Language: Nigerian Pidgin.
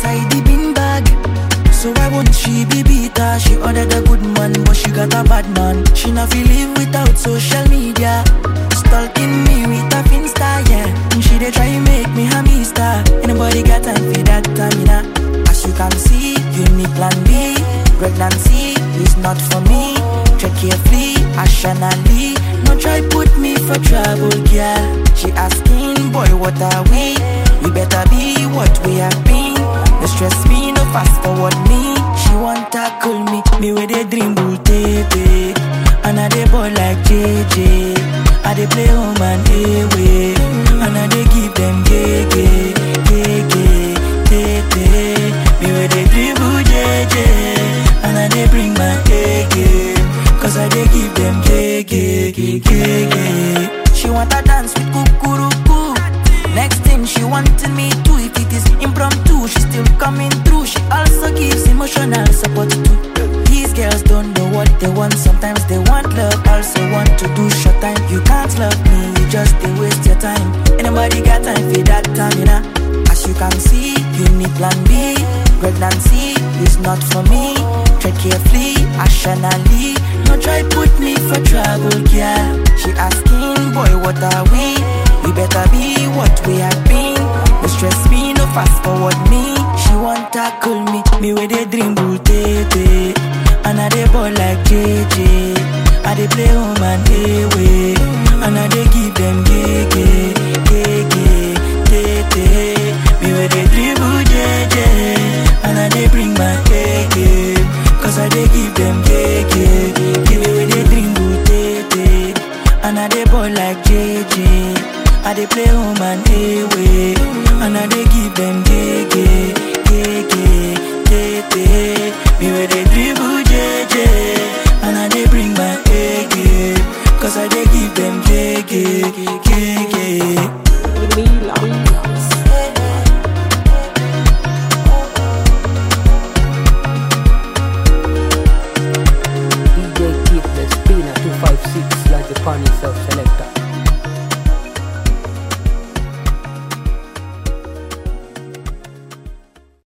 inside the bin bag. So why won't she be bitter? She ordered a good man, but she got a bad man. She not feel live without social media. Stalking me with a finsta, yeah. And she dey try make me a mister. Anybody got time for that, Tamina? As you can see, you need plan B. Pregnancy is not for me. Check carefully, rationally. No try put me for trouble, girl. She asking, boy, what are we? We better be what we have been. No stress me, no fast forward me. She want tackle me, me with a dream bull tete. And I dey ball like JJ. I dey play home and away. And I dey give them gege, gege, tete. Me with a dribble JJ. And I dey bring my A game. Cause I dey give them gege, gege. She want to dance with kukuruku. Next thing she wanted me to If it is impromptu, she still coming through She also gives emotional support too These girls don't know what they want Sometimes they want love, also want to do short time You can't love me, you just they waste your time Anybody got time for that time, you know As you can see, you need plan B Pregnancy is not for me Tread carefully, rationally No try put me for trouble, girl She asking, boy, what are we? We better be what we have been. No stress me, no fast forward me. She want tackle me, me with a dream bull tete. And I dey ball like JJ. I dey play home and away. And I dey give them gege, gege, tete. Me with a dribble JJ. And I dey bring my A game. Cause I dey give them gege. Give me with a dream bull tete. And I dey ball like JJ. I dey play home